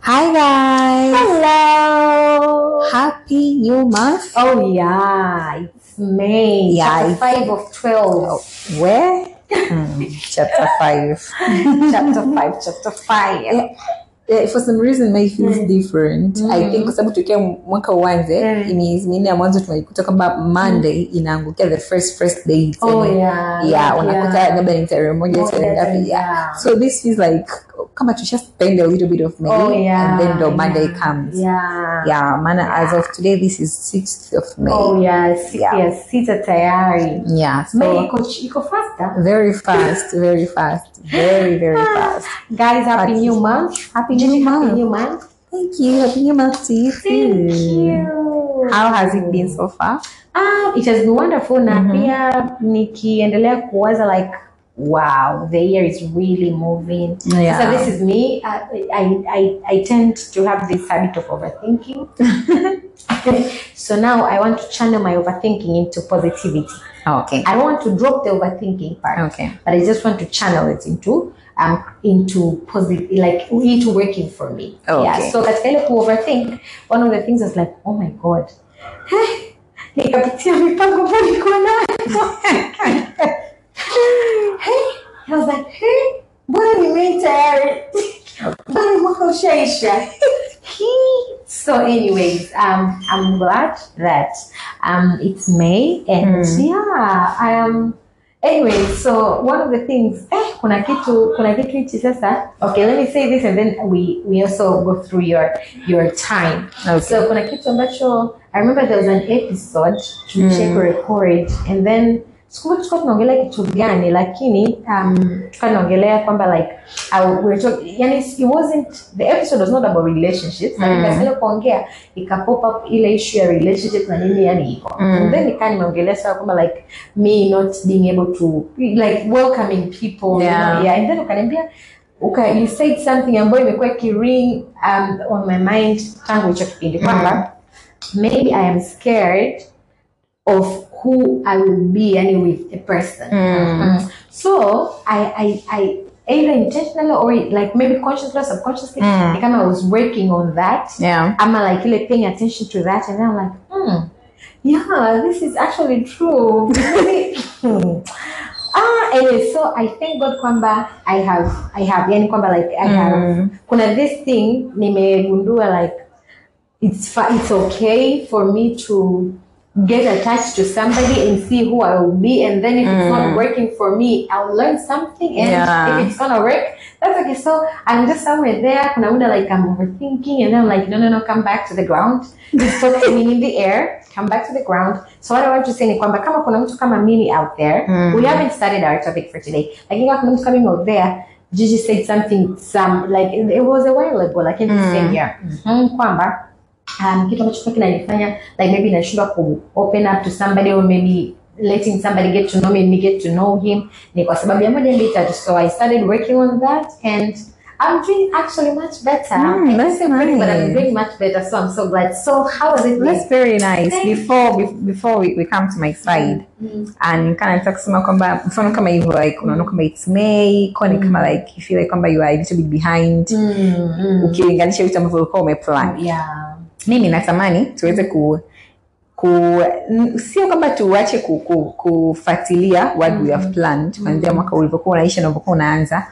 Hi guys. Hello. Happy new month. Oh yeah, it's May. Yeah, Chapter it's- five of twelve. Where? Hmm, chapter five. chapter five. Chapter five. Yeah. Yeah, for some reason May feels different. I think kwa sababu tukia mwaka uanze Mm. miezi minne ya mwanzo tunaikuta kwamba Monday inaangukia the first first day. Oh Yani, yeah. yeah, unakuta labda ni tarehe moja Moja, tarehe ngapi. Yeah. yeah. So this feels like kama tusha spend a little bit of May Oh yeah. and then the Monday yeah. comes. Yeah. Yeah, maana as of today this is 6th of May. Oh yeah. Siku Yeah. ya sita tayari. Yeah, so May iko iko faster. very fast, very fast, very very fast. Guys, happy But- new month. Happy Gigi, new Happy month. new month. Thank you. Happy New Month to you too. Thank you. How has it been so far? Ah, it has been wonderful na pia nikiendelea kuwaza like wow the year is really moving Yeah. so this is me I, I, I, I tend to have this habit of overthinking so now i want to channel my overthinking into positivity Okay. i don't want to drop the overthinking part Okay. but i just want to channel it into um, into positive like into working for me Okay. yeah so katika ile ku overthink one of the things is like oh my god nikapitia mipango ambayo nilikuwa nayo hey, I was like hey, mbona nimei tayari mbona mwaka ushaisha Hii. so anyways um, i'm glad that um, it's may and yeah i am anyway so one of the things eh, kuna kitu kuna kitu hichi sasa okay let me say this and then we we also go through your your time Okay. so kuna kitu ambacho i remember there was an episode tulicheck record and then sikumbuki tulikuwa tunaongelea kitu gani lakini um, tulikuwa tunaongelea kwamba like uh, we were talk, yani it wasn't the episode was not about relationships mm. nikasema kuongea ika pop up ile issue ya relationships na nini yani hivyo and then nikaa nimeongelea sana kwamba like me not being able to like welcoming people Yeah. you know, yeah and then ukaniambia uka you said something ambayo imekuwa ikiring um, on my mind tangu hicho kipindi kwamba maybe i am scared of who I will be yani with a person. Mm. So I, I, I either intentionally or like maybe consciously or subconsciously, like I was working on that. Yeah. I'm like really paying attention to that, and then I'm like, hmm, yeah, this is actually true. Maybe- hmm. Ah, anyway, so I thank God kwamba I have, I have, yani kwamba like I have, kuna this thing nimegundua like it's fi- it's okay for me to get attached to somebody and see who I will be, and then if it's not working for me, I'll learn something, and Yeah. if it's gonna work, that's okay. So I'm just somewhere there, kuna muda like I'm overthinking, and then I'm like, no, no, no, come back to the ground. Stop swimming in the air, come back to the ground. So what I want to say ni kwamba kama kuna mtu kama mimi out there, we haven't started our topic for today. Lakini kama kuna mtu kama mimi out there, Gigi said something, some like it, it was a while ago, like in the same year, mm, kwamba um, kitu ambacho kwa kinanifanya like maybe nashindwa ku open up to somebody or maybe letting somebody get to know me and me get to know him ni kwa sababu ya moja mbili tatu so I started working on that and I'm doing actually much better Mm, I that's say pretty, but I'm nice. doing much better so I'm so glad so how has it been That's very nice. Thank Before be- before we, we come to my side and kind of kusema kwamba mfano kama hivyo like unaona kama it's May kwa ni kama like you feel like kwamba you are a little bit behind mm, mm. ukilinganisha vitu ambavyo ulikuwa umeplan. yeah mimi natamani tuweze ku ku n- sio kwamba tuache ku, ku, kufuatilia what we have planned kuanzia mwaka ulivyokuwa unaisha na ulivyokuwa unaanza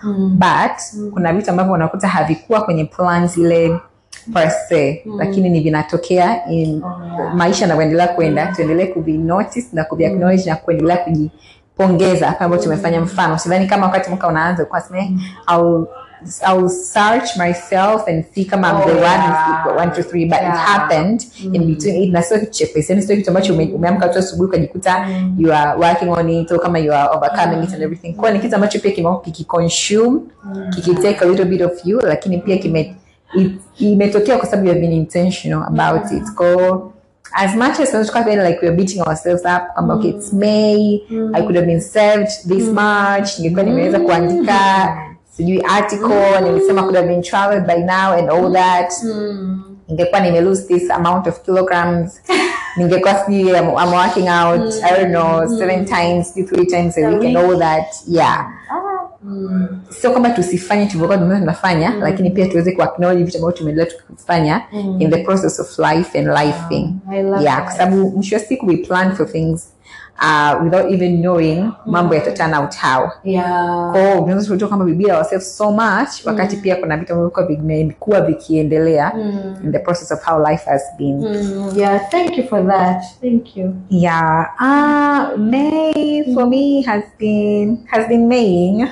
but kuna vitu ambavyo unakuta havikuwa kwenye plans ile per se lakini ni vinatokea in maisha yanavyoendelea kwenda tuendelee kuvi notice na kuvi acknowledge na kuendelea kujipongeza kama ambavyo tumefanya mfano sidhani kama wakati mwaka unaanza ulikuwa sema I'll I'll search myself and see kama I'm Oh, the one yeah. who's one two three but it Yeah. happened in between it na sio kitu chepesi yani sio kitu ambacho ume- umeamka tu asubuhi ukajikuta you are working on it au kama you are overcoming it and everything kwa ni kitu ambacho pia kimekuwa kikiconsume kikitake a little bit of you lakini pia kime it- imetokea kwa sababu you have been intentional about it ko as much as tunaweza tukawa like we're beating ourselves up kwamba okay it's May I could have been served this much ningekuwa nimeweza kuandika sijui article nilisema could have been traveled by now and all that ningekuwa nime lose this amount of kilograms ningekuwa sijui I'm, I'm working out I don't know seven times three times a week and all that yeah sio kwamba tusifanye tulivyokuwa tumeona tunafanya lakini pia tuweze kuacknowledge vitu ambavyo tumeendelea tukifanya in the process of life and lifing I love yeah that. kwa sababu mwisho wa siku we plan for things uh, without even knowing mambo yata turn out how Yeah. kwao tunaweza kutoka kwamba we beat ourselves so much wakati pia kuna vitu ambavyo vilikuwa vimekuwa vikiendelea in the process of how life has been Mm, yeah, thank you for that. Thank you. Yeah, uh, May for me has been has been Maying.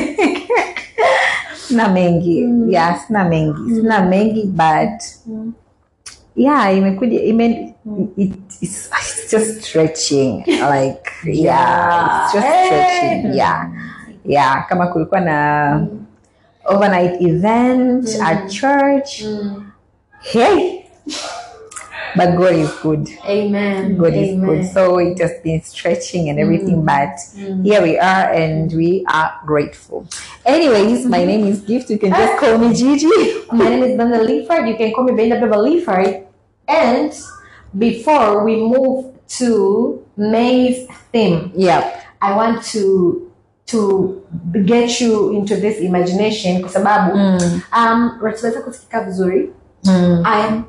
sina mengi yeah, sina mengi sina mengi but yeah, imekuja ime it, it's, it's just stretching like yeah, it's just stretching yeah yeah kama kulikuwa na overnight event at church hey but God is good Amen. God is Amen. good. So it has been stretching and everything, but here we are and we are grateful. Anyways, my name is Gift. You can just call me Gigi. My name is Brenda Leaford. You can call me Brenda Beba Leaford. And before we move to May's theme, Yep. I want to to get you into this imagination kwa sababu um, ratiba zako zikikaa vizuri I am,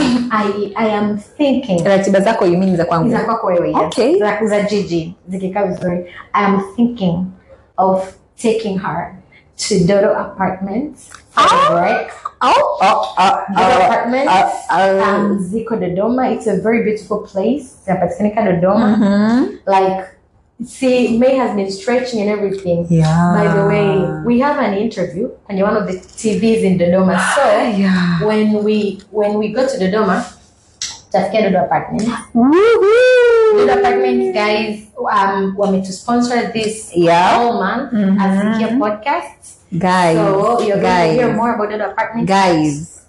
I, I am thinking Ratiba zako you mean za kwangu? za kwako wewe yes. Okay. za, za Gigi zikikaa vizuri I am thinking of taking her to Dodo Apartments for break Oh, oh, oh, Dodo oh, Apartments oh, oh. um, ziko Dodoma it's a very beautiful place zinapatikanika Dodoma Mhm. like see May has been stretching and everything Yeah. by the way we have an interview kwenye one of the TVs in Dodoma so Yeah. when we when we go to Dodoma tafikia Dodo Apartments Woohoo. Dodo Apartments guys um wame to sponsor this Yeah. whole month Mhm. as Sikia podcast Guys, so you're going to hear guys, more about Dodo Apartments guys,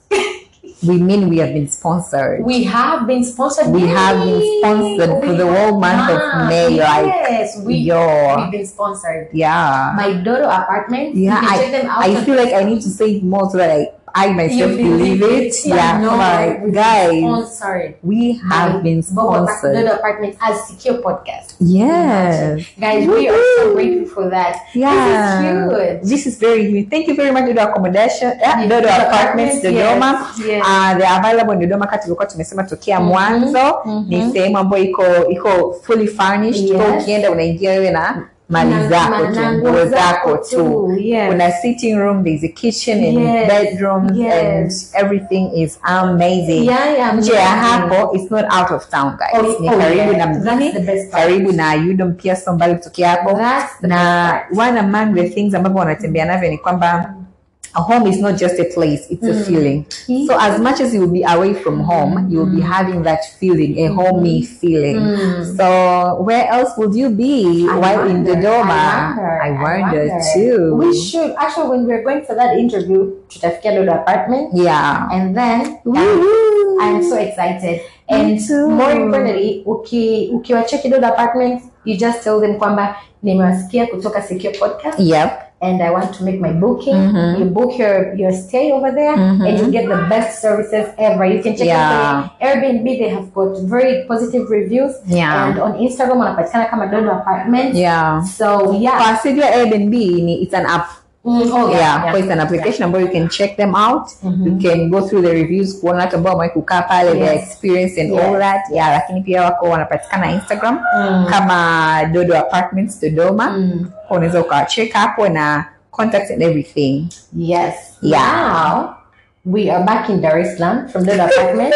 we mean we have been sponsored. we have been sponsored We have been sponsored for the whole month of have. May, like, yes we Yo. we've been sponsored Yeah. by Dodo Apartments Yeah, you can I, check them out I on feel like I need to say it more so that I, I myself You believe it. Yeah, no, come on, we've been guys, sponsored we have by been Bobo Apart- sponsored. Dodo Apartments as Secure Podcast. Yes. Guys, we are so grateful for that. Yeah. This is huge. This is very huge. Thank you very much, Dodo Accommodation, yeah, Yes, Dodo Dodo Apartments, Apartments, Dodoma. yes, yes. Uh, they are available in Dodoma kati tulikuwa tumesema tokea mwanzo. Ni sehemu ambayo iko iko fully furnished. Yes. Kwa ukienda unaingia wewe na mali Na- zako na- tu, na nguo nguo zako zako tu. tu, yes. Kuna sitting room, there's a kitchen and Yes, bedrooms yes. and everything is amazing. Yeah, yeah, nje ya amazing. hapo it's not out of town guys Oh, ni oh, karibu yeah. na That's mjini the best part. karibu na udom pia sio mbali kutokea hapo That's the na best part. one among the things ambavyo wanatembea navyo ni kwamba a home is not just a place it's a feeling so as much as you will be away from home you will be having that feeling a homey feeling so where else would you be I while in wonder, Dodoma I wonder, I wonder wonder. too We should actually when we're going for that interview tutafikia Dodo Apartment yeah and then um, Woo-hoo. I'm so excited. And too. more importantly, uki ukiwacheki Dodo Apartments, you just tell them kwamba nimewasikia kutoka Secure Podcast yep and I want to make my booking. Mhm. You book your, your stay over there Mhm. and you get the best services ever. You can check Yeah. out the Airbnb. They have got very positive reviews. Yeah. And on Instagram wanapatikana kama Dodo Apartments. yeah So yeah. kwa asili ya Airbnb ni it's an app Mm, oh, yeah, kwa it's an application ambayo you can check them out you can go through the reviews kuona watu ambao wamewahi kukaa pale their Yes. experience and Yes. all that yeah lakini pia wako wanapatikana instagram Mm. kama dodo apartments dodoma Mm. Kwa unaweza ukacheck hapo na contacts and everything Yes. Yeah. Now we are back in Dar es Salaam from Dodo Apartment.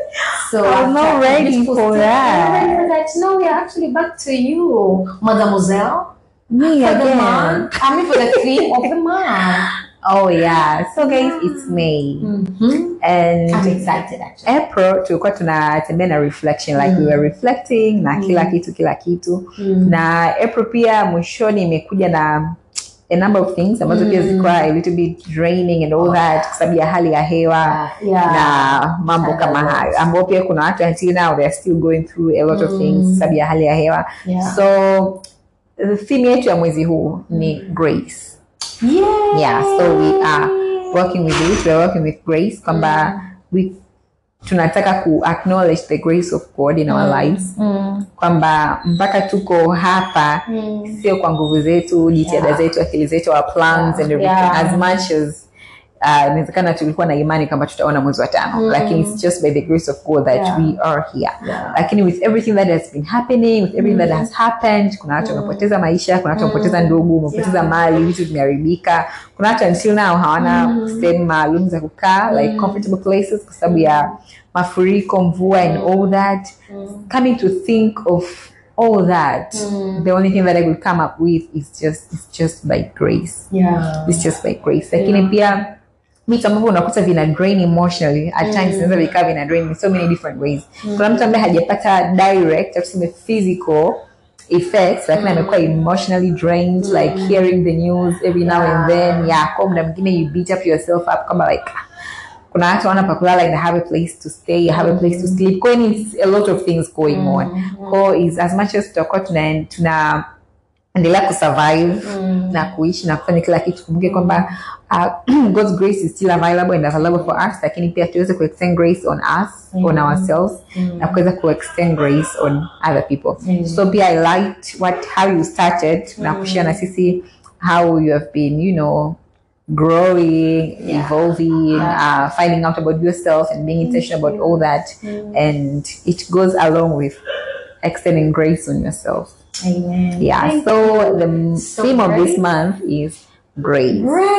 So I'm not after ready beautiful for stay- that. I'm ready for that. No, we are actually back to you, Mademoiselle. me For the again month. I mean, for the theme of the month. oh yeah so guys it's may Mm-hmm. and I'm excited actually. April tulikuwa tunatembea na reflection like we were reflecting na kila kitu kila kitu na April pia mwishoni imekuja na a number of things ambazo pia zilikuwa a little bit draining and all that kwa sababu ya hali ya hewa Yeah. na mambo kama Changamoto. hayo ambao pia kuna watu until now they are still going through a lot of things kwa sababu ya hali ya hewa Yeah. so the theme yetu ya mwezi huu ni grace Yeah. yeah so we are working with it we are working with grace kwamba we tunataka ku acknowledge the grace of god in our lives Mm. kwamba mpaka tuko hapa Mm. sio kwa nguvu zetu jitihada Yeah. zetu akili zetu our plans and everything Yeah. as much as uh, inawezekana tulikuwa na imani kwamba tutaona mwezi wa tano Mm. lakini it's just by the grace of god that Yeah. we are here Yeah. lakini with everything that has been happening with everything that has happened kuna watu wamepoteza maisha kuna watu wamepoteza ndugu wamepoteza Yeah. mali vitu vimeharibika kuna watu until now hawana Mm. sehemu maalum za kukaa like comfortable places kwa sababu ya mafuriko mvua and all that coming to think of all that the only thing that i will come up with is just it's just by grace Yeah. it's just by grace lakini pia vitu ambavyo unakuta vina drain emotionally at times vinaweza vikaa vina drain in so many different ways kuna mtu ambaye hajapata direct au tuseme physical effects lakini amekuwa emotionally drained like hearing the news every now and then yeah kwa muda mwingine you beat up yourself up kama like kuna watu wana pa kulala and have a place to stay have a place to sleep kwa hiyo it's a lot of things going on kwa is as much as tutakuwa tuna tuna endelea kusurvive na kuishi na kufanya kila kitu kumbuke kwamba uh, god's grace is still available and available for us lakini pia tuweze kuextend grace on us on ourselves na kuweza kuextend grace on other people so pia i liked what how you started na kushare na sisi how you have been you know growing evolving uh, finding out about yourself and being intentional about all that and it goes along with extending grace on yourself Amen. yeah Thank so the So theme of this great. month is grace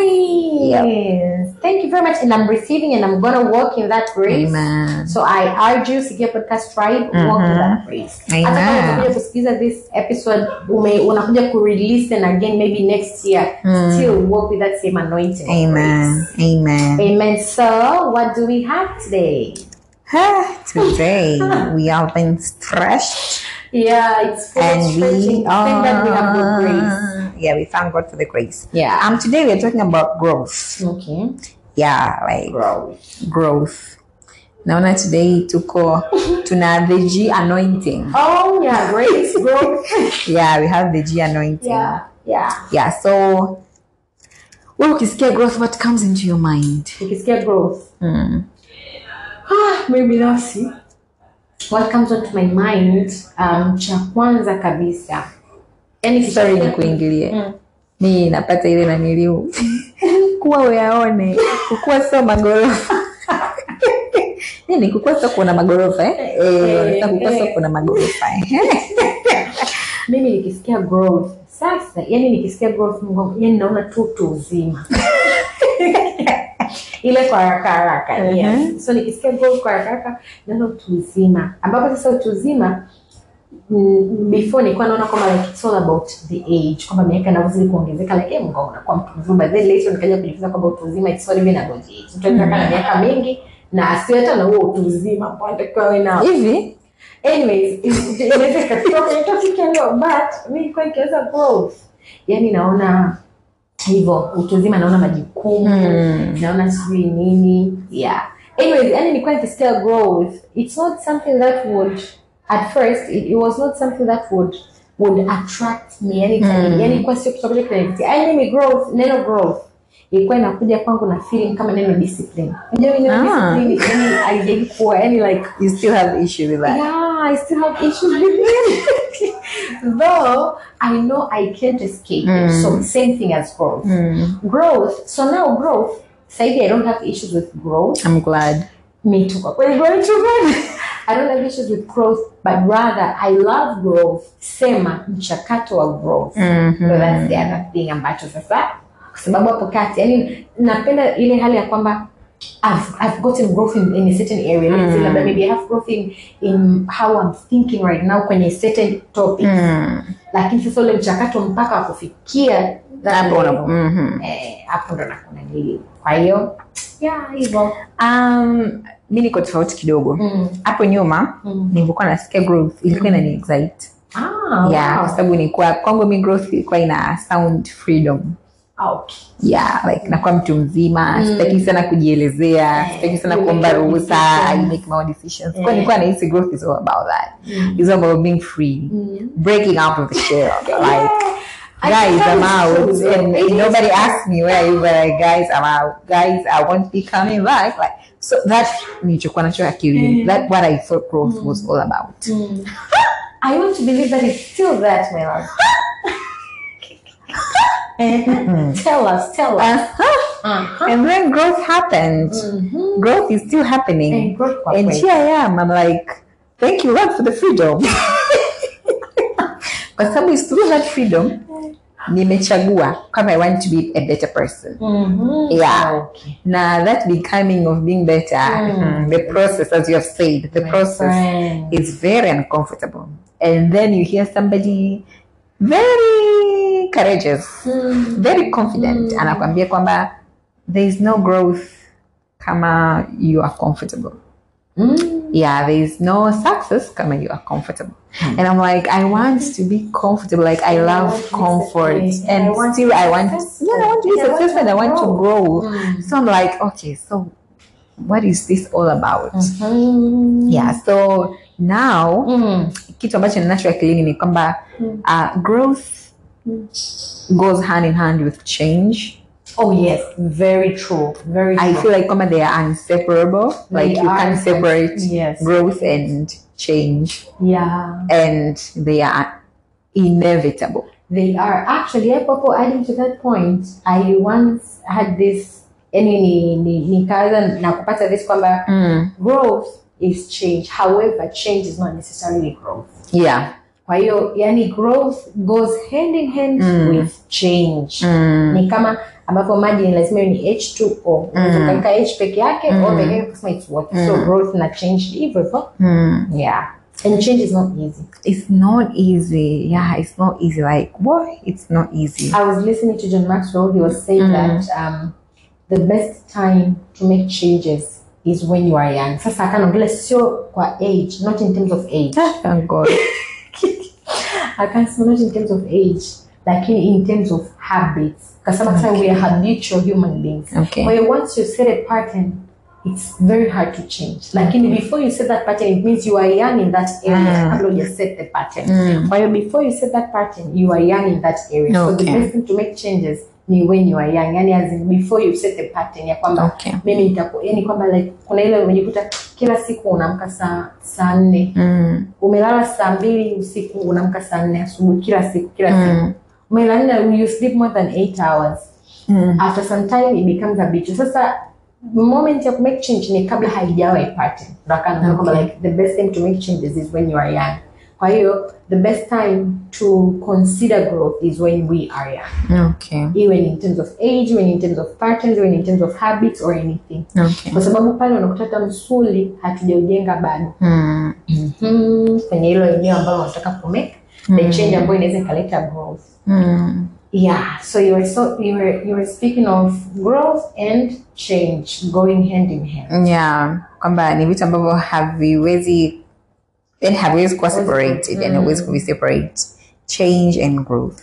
Grace. Thank you very much. And I'm receiving and I'm going to walk in that grace. Amen. So I urge you, Sikia Podcast Tribe, walk in that grace. Amen. Hata kama unakuja kusikiliza this episode, ume, unakuja ku-release again maybe next year, still walk with that same anointing. of amen amen grace. Amen. So what do we have today? today we have been stretched Yeah, it's full of and stretching. we Thank God we have good grace. are yeah we thank god for the grace Yeah. um today we're talking about growth Okay. yeah like Growth. growth naona today tuko tuna the g anointing Oh yeah, grace, growth. yeah we have the g anointing yeah, yeah. yeah so wewe ukisikia growth what comes into your mind Ukisikia growth. mm. Ah, mimi binafsi what comes onto my mind um, cha kwanza kabisa yani sorry nikuingilie Mm. mi napata ile naniliu kuwa uyaone kukua sio magorofa nini kukua sio kuona magorofa eh? Eh, wanasema kukua sio kuona magorofa eh? mimi nikisikia growth sasa yani nikisikia growth Mungu, yani naona tu utu uzima ile kwa haraka haraka Mhm. yes. so nikisikia growth kwa haraka haraka naona utu uzima ambapo sasa utu uzima mm, before nilikuwa naona kwamba like it's all about the age kwamba miaka inavyozidi kuongezeka like eh, Mungu unakuwa mtu mzima but then later nikaja kujifunza kwamba utu uzima it's not even about age mtu anaweza kuwa na miaka mingi na asiwe hata na huo utu uzima ambao anatakiwa awe nao hivi anyways it- inaweza ikatoka kwenye topic ya leo but mi nilikuwa nikiweza growth yani naona hivyo utu uzima naona majukumu Mm. naona sijui nini yeah anyways yani nilikuwa nikisikia growth it's not something that would at first it, it was not something that would would attract me yani mm. yani ilikuwa sio kitu ambacho kinanivutia yani mimi growth neno growth ilikuwa inakuja kwangu na feeling kama neno discipline unajua mimi neno Ah. discipline yani haijai kuwa yani like you still have issue with that yeah, I still have issues with it. Though I know I can't escape it. So same thing as growth. Mm. Growth. So now growth. Say I don't have issues with growth. i'm glad Me too. But we're going too bad. I don't have issues with growth, but rather I love growth. Sema mchakato wa growth. Mhm. So that's the other thing ambacho sasa kwa sababu hapo kati yani napenda ile hali ya kwamba I've, I've gotten growth in, in a certain area Let's say labda maybe I have growth in, in how I'm thinking right now kwenye certain topic Mm. lakini sasa ule mchakato mpaka wa kufikia that Hapo level, unapo- mhm. eh, hapo ndo nakuna nili kwa hiyo yeah hivyo um, mi niko tofauti kidogo mm. hapo nyuma Mm. nilivyokuwa nasikia growth ilikuwa inani excite ah, yeah kwa wow. sababu nilikuwa kwangu mi growth ilikuwa ina sound freedom Ah, okay. yeah like nakuwa mtu mzima sitaki sana kujielezea sitaki sana you kuomba make your ruhusa i decisions. make my own decisions Yeah. kwa nilikuwa nahisi growth is all about that Mm. it's all about being free Mm. breaking out of the shell like I guys think i'm that out is true. and It is nobody true. asked me where you were like guys i'm out guys i won't be coming back like so that nilichokuwa nacho akilini that what i thought growth was all about I want to believe that it's still that, my love. tell us, tell us. Uh-huh. Uh-huh. and then growth happened Mhm. growth is still happening And growth kwa and kweli. here i am i'm like thank you lord for the freedom kwa sababu is through that freedom nimechagua kama i want to be a better person Mhm. Yeah. Okay. na that becoming of being better Mm. mm, the process as you have said the My process friend. is very uncomfortable and then you hear somebody very courageous Mm. very confident Mm. anakwambia kwamba there is no growth kama you are comfortable Mm. yeah there is no success kama you are comfortable and i'm like i want to be comfortable like i I love want to be comfort successful. and I want to still be i want successful. yeah i want to be Yeah, I want successful and i to want to grow. grow Mm. so i'm like okay so what is this all about Mhm. yeah so now Mm. kitu ambacho ninacho akilini ni kwamba Mm. uh, growth Mm. goes hand in hand with change Oh yes, very true. Very true. I feel like kama they are inseparable. They like you are can't separate yes. growth and change, yeah. and they are inevitable. They are actually hapo adding to that point I once had this yani ni, ni, nikaanza na kupata this kwamba growth is change however change is not necessarily growth Yeah. kwa hiyo yani growth goes hand in hand Mm. with change Mm. ni kama ambapo maji ni lazima iwe ni H2O unaweza Mm. ukaweka H peke yake Mm. o peke yake kusema it's water so Mm. growth na change hivyo hivyo Mm. yeah and change is not easy It's not easy. Yeah, it's not easy. Like what? It's not easy. I was listening to John Maxwell. He was saying Mm. that um, the best time to make changes is when you are young. Sasa akanaongelea sio kwa age, not in terms of age. Thank God. Akasema not in terms of age, lakini in terms of habits. Kasema okay. we are habitual human beings. Okay. Kwa hiyo once you set a pattern, it's very hard to change. Lakini before you set that pattern, it means you are young in that area Mm. kabla huja set the pattern. Mm. Kwa hiyo before you set that pattern, you are young in that area. So the Okay. best thing to make changes ni when you are young. Yani as in before you set the pattern ya kwamba Okay. mimi nitaku yani kwamba like kuna ile umejikuta kila siku unaamka saa saa nne Mm. umelala saa mbili usiku unaamka saa nne asubuhi kila siku kila siku Mm. umelala you sleep more than eight hours Mm. after some time it becomes habitual sasa moment ya kumake change ni kabla haijawa a pattern ndo akaanza kwamba Okay. like the best time to make changes is when you are young kwa hiyo the best time to consider growth is when we are young Okay. even in terms of age even in terms of patterns even in terms of habits or anything Okay. kwa sababu pale unakuta hata msuli hatujaujenga bado Mm. mm, kwenye hilo eneo ambalo unataka kumake the change ambayo inaweza ikaleta growth Mm. Yeah, so you were so you were you were speaking of growth and change going hand in hand. yeah kwamba ni vitu ambavyo haviwezi yani haviwezi kuwa separated yani huwezi kuviseparate change and growth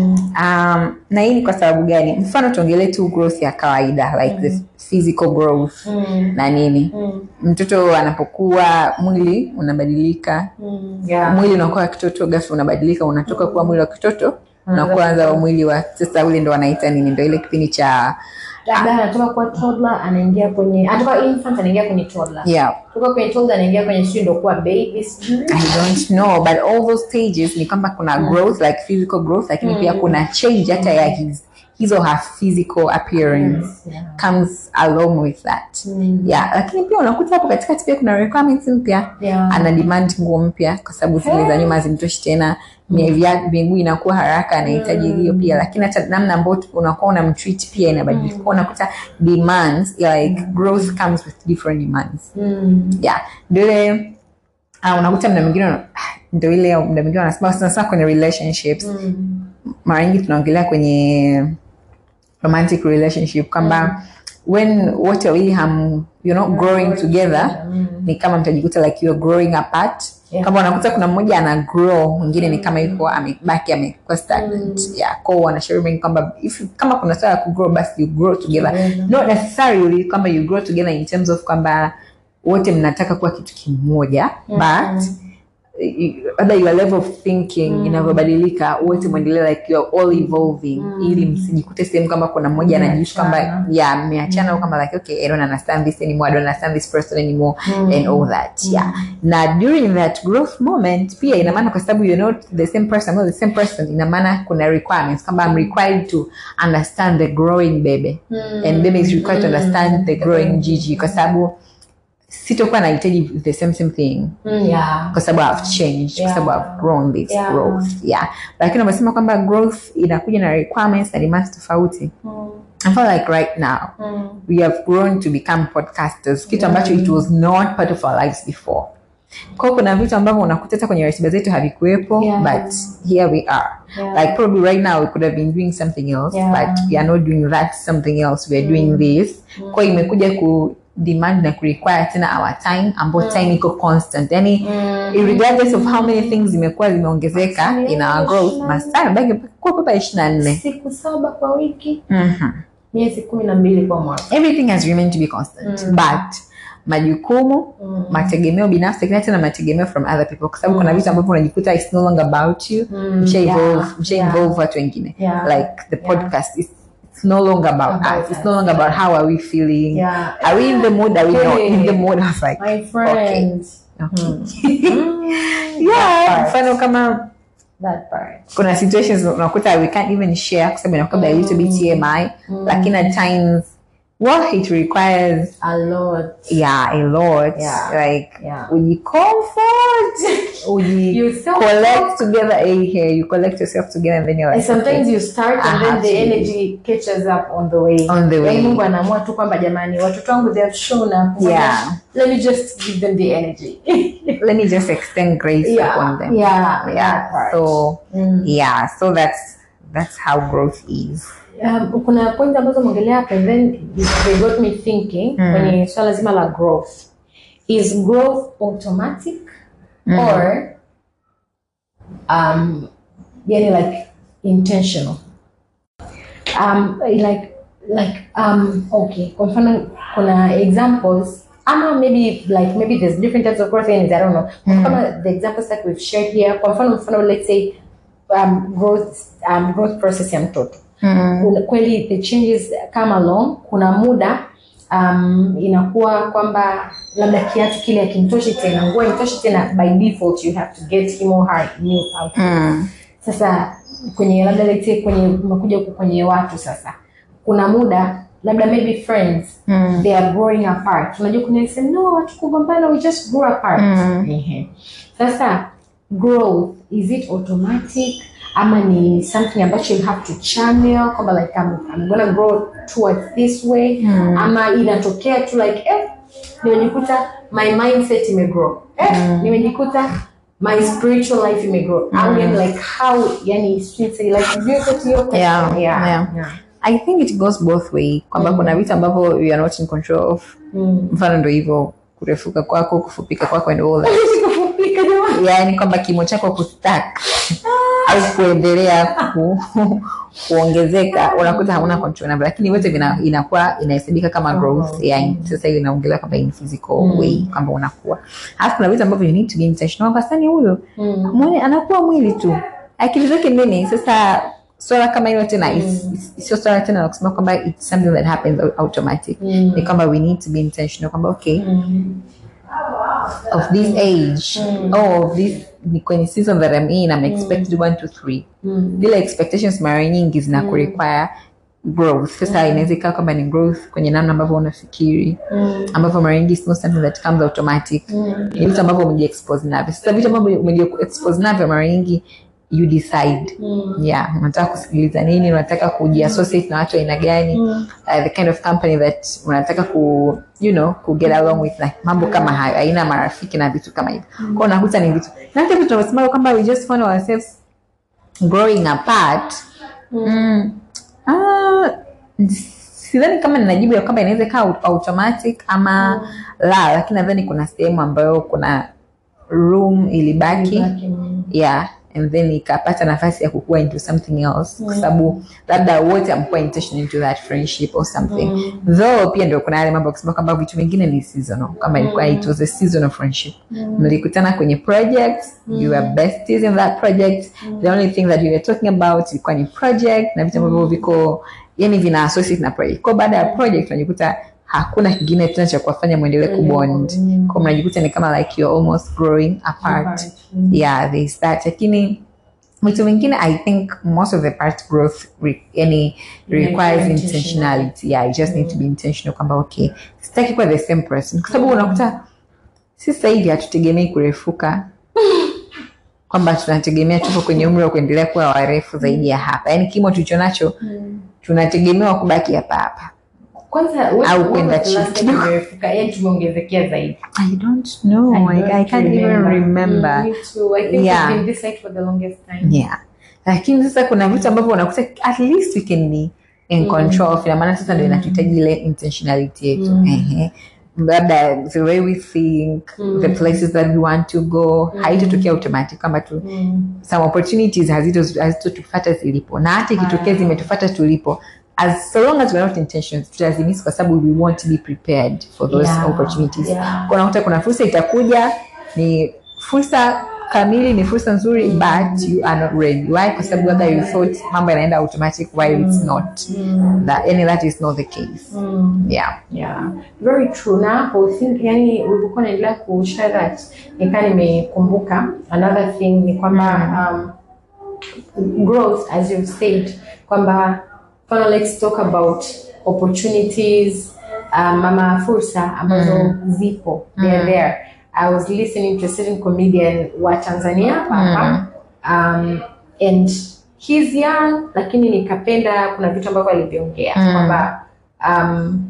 um, na hii ni kwa sababu gani mfano tuongelee tu growth ya kawaida like the physical growth na nini mtoto anapokuwa mwili unabadilika Yeah. mwili unakuwa wa kitoto ghafla unabadilika unatoka kuwa mwili wa kitoto unakuanza mwili wa sasa ule ndo wanaita nini ndo ile kipindi cha Labda anatoka kuwa toddler anaingia kwenye anatoka infant anaingia kwenye toddler. yeah Kutoka kwenye toddler anaingia kwenye sijui ndo kuwa baby sijui. I don't know but all those stages ni kwamba kuna growth like physical growth lakini pia kuna change hata ya his his or her physical appearance Yeah. comes along with that Mm. yeah lakini pia unakuta hapo katikati pia kuna requirements mpya Yeah. ana demand nguo mpya kwa sababu zile za nyuma zimtoshi tena mm. miguu inakuwa haraka anahitaji hiyo pia lakini hata namna ambayo tu- unakuwa unamtreat pia inabadilika Kwa unakuta demands like growth comes with different demands Mm. yeah ndio ile uh, unakuta mda mwingine una- ndio ile mda mwingine wanasema sana sana kwenye relationships Mm. mara nyingi tunaongelea kwenye romantic relationship kwamba when wote wawili ham you're not growing together Mm. ni kama mtajikuta like you're growing apart Yeah. kama unakuta kuna mmoja ana grow mwingine ni kama yuko amebaki amekuwa stagnant yeah kwa hiyo wanashauri wengi kwamba if kama kuna swala ya kugrow basi you grow together Together. not necessarily kwamba you grow together in terms of kwamba wote mnataka kuwa kitu kimoja but labda your level of thinking inavyobadilika wote mwendelee like you're all evolving ili msijikute sehemu kama kuna mmoja anajiishi kwamba Mmeachana. yeah mmeachana au kama like okay I don't understand this anymore I don't understand this person anymore and all that yeah na during that growth moment pia ina maana kwa sababu you're not the same person not the same person ina maana kuna requirements kwamba I'm required to understand the growing baby and baby is required to understand the growing Gigi kwa sababu sitokuwa nahitaji the same same thing Mm, yeah. kwa sababu I've changed kwa Yeah. sababu I've grown this Yeah. growth yeah lakini umesema kwamba growth inakuja na requirements na demands tofauti I feel like right now we have grown to become podcasters kitu ambacho it was not part of our lives before kwa kuna vitu ambavyo unakuta hata kwenye ratiba zetu havikuwepo Yeah. but here we are Yeah. like probably right now we could have been doing something else Yeah. but we are not doing that something else we are doing this kwa hiyo imekuja ku demand na kurequire tena our time ambayo time iko constant yani regardless of how many things zimekuwa zimeongezeka Masaa in our growth masaa yamebaki kuwa papa ishirini na nne siku saba kwa wiki Mhm. miezi kumi na mbili kwa mwaka everything has remained to be constant but majukumu mategemeo binafsi lakini hata na mategemeo from other people kwa sababu kuna vitu ambavyo unajikuta it's no longer about you Mm, msha evolve yeah, msha yeah. involve watu wengine Yeah. like the podcast is it's no longer about, About us it's us. no longer about how are we feeling Yeah. are we in the mood are we not in the Okay. mood I was like my friend okay. Mm, yeah that part. mfano kama that part kuna situations unakuta we can't even share kwa sababu inakuwa a little bit TMI lakini at times well it requires a lot yeah a lot Yeah. like Yeah. ujicomfort uji You self- collect together a here you collect yourself together and then you're And like sometimes okay. you start I and then have the to. energy catches up on the way. On the way. Yaani Mungu anaamua tu kwamba jamani watoto wangu they have shown up. Yeah. Let me just give them the energy. let me just extend grace Yeah, upon them yeah, that yeah part. so Mm. yeah so that's that's how growth is Um, kuna point ambazo mwongelea hapa and then they got me thinking kwenye swala zima la growth. Is growth automatic or um yani like intentional? Um like like um okay, kwa mfano kuna examples ama maybe like maybe there's different types of growth and I don't know. Kama the examples that we've shared here, kwa mfano mfano let's say um, growth um, growth process ya mtoto kuna, kweli the changes come along kuna muda um, inakuwa kwamba labda kiatu kile akimtoshi tena nguo imtoshi tena by default you have to get him or her new outfit sasa kwenye labda let's say kwenye umekuja huku kwenye watu sasa kuna muda labda maybe friends they are growing apart unajua kuna sema no hatukugombana we just grew apart Ehe. sasa growth is it automatic ama ni something ambacho you have to channel kwamba like I'm, I'm gonna grow towards this way ama inatokea tu like eh, nimejikuta my mindset imegrow eh, nimejikuta my spiritual life imegrow au yani like how yani streets like do you get your question? Yeah, yeah. yeah. i think it goes both way kwamba kuna vitu ambavyo you are not in control of Mm. mfano ndo hivyo kurefuka kwako kufupika kwako and all that Kupika jamani. yaani kwamba kimo chako kustak au kuendelea ku, kuongezeka unakuta hauna control navyo lakini vyote vina- inakuwa inahesabika kama growth yani sasa hiyo inaongelewa kwamba in physical way kwamba unakuwa alafu kuna vitu ambavyo you need to be intentional kwa sani huyo Mm. mwone anakuwa mwili tu akili zake nini sasa swala kama hilo tena is- is- sio swala tena la kusema kwamba it's something that happens au- automatic Mm. ni kwamba we need to be intentional kwamba okay Mm. of this age oh of this ni kwenye season that I'm in I'm expected one to three Mm. vile expectations mara nyingi zina kurequire growth sasa inaweza ikawa kwamba ni growth kwenye namna ambavyo unafikiri Mm. ambavyo mara nyingi it's not something that comes automatic Mm. ni vitu ambavyo umejiexpose navyo sasa vitu ambavyo umejiexpose navyo mara nyingi you decide Mm. yeah unataka kusikiliza nini unataka kujiassociate na watu aina gani Mm. uh, the kind of company that unataka ku you know ku get along with like mambo kama hayo aina ya marafiki na vitu kama hivyo kwao unakuta ni vitu na hata vitu tunavyosema kwamba we just find ourselves growing apart mm. ah, sidhani kama ninajibu ya kwamba inaweza ikawa automatic ama la lakini nadhani kuna sehemu ambayo kuna room ilibaki Ilibaki, mm. yeah and then ikapata nafasi ya kukua into something else kwa sababu labda wote amkuwa intentional into that friendship or something though pia ndio kuna yale mambo ya kusema kwamba vitu vingine ni seasonal kama ilikuwa it was a seasonal friendship mlikutana kwenye project you were besties in that project the only thing that you were talking about ilikuwa ni project na vitu ambavyo viko yani vina associate na project kwa baada ya project unajikuta hakuna kingine tena cha kuwafanya mwendelee kubond kwa mnajikuta ni kama like you're almost growing apart Apart. yeah there's that lakini vitu vingine i think most of the part growth re, yani requires Intentional. intentionality yeah you just need to be intentional kwamba okay sitaki kuwa the same person kwa sababu unakuta si sasa hivi hatutegemei kurefuka kwamba tunategemea tuko kwenye umri wa kuendelea kuwa warefu zaidi ya hapa yaani kimo tulicho nacho tunategemewa kubaki hapa hapa kwanza Au kwenda chini kidogo. yani tumeongezekea zaidi i don't know I, I can't even remember Mm, me too. I think Yeah. we've been this late for the longest time. yeah lakini sasa kuna vitu ambavyo unakuta at least we can be in control of ina maana sasa ndio inatuhitaji ile intentionality yetu Ehe. labda the way we think the places that we want to go haitotokea automatic kwamba tu some opportunities hazito- hazitotufata zilipo na hata ikitokea zimetufata tulipo as so long as we're not intentional tutazimisi kwa sababu we want to be prepared for those Yeah, opportunities yeah. Kwa unakuta kuna fursa itakuja ni fursa kamili ni fursa nzuri but you are not ready why kwa sababu labda you thought mambo yanaenda automatic while it's not that, yani that is not the case yeah Yeah, very true. Na hapo think yani ulivyokuwa unaendelea kushare that nikaa nimekumbuka another thing ni kwamba um, growth as you've said kwamba mfano let's talk about opportunities um, ama fursa ambazo zipo they're there. I was listening to a certain comedian wa Tanzania hapa um, and he's young lakini nikapenda kuna vitu ambavyo aliviongea kwamba um,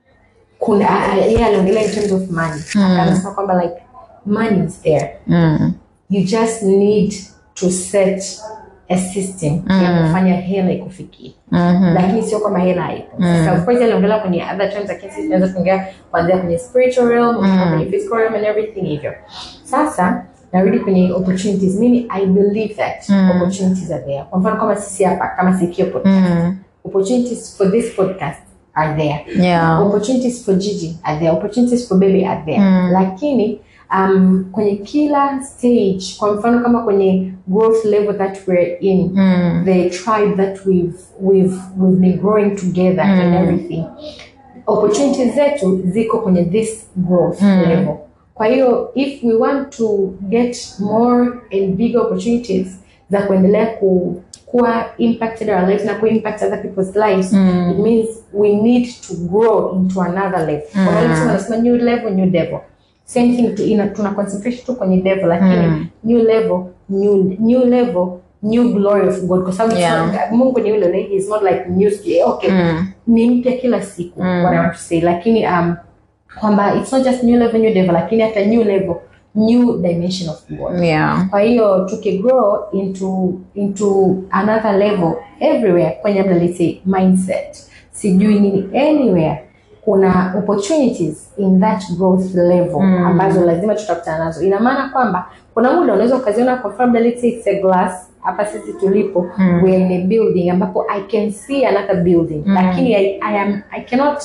kuna a- a- yeye aliongelea in terms of money akasema kwamba like money is there mm. you just need to set a system ya kufanya hela ikufikie mm-hmm. lakini sio kwamba hela haipo sasa of course aliongelea kwenye other terms lakini sisi tunaweza kuongea kuanzia kwenye spiritual realm mpaka kwenye physical realm and everything hivyo sasa narudi kwenye opportunities mimi i believe that opportunities are there kwa mfano kama sisi hapa kama sikio podcast mm. opportunities for this podcast are there yeah opportunities for Gigi are there, opportunities for baby are there. Lakini um, kwenye kila stage, kwa mfano kama kwenye growth level that we're in, mm. the tribe that we've we've we've been growing together and everything, opportunities zetu ziko kwenye this growth level. Kwa hiyo if we want to get more and bigger opportunities za kuendelea ku kuwa impacted our lives na ku impact other people's lives it means we need to grow into another level mm. wanasema new level new devil same thing tu, ina, tuna concentrate tu kwenye devil lakini new level new, new level new glory of god kwa sababu Yeah. it's not- mungu ni yule yule he is not like new okay Mm. ni mpya kila siku what I want to say lakini um, kwamba it's not just new level new devil lakini hata new level new dimension of god yeah kwa hiyo tukigrow into into another level everywhere kwenye labda let's say mindset sijui nini anywhere kuna opportunities in that growth level ambazo lazima tutakutana nazo ina maana kwamba kuna muda unaweza ukaziona kwa mfano let's say it's a glass hapa sisi tulipo we are in a building ambapo i can see another building lakini I, I, am, I cannot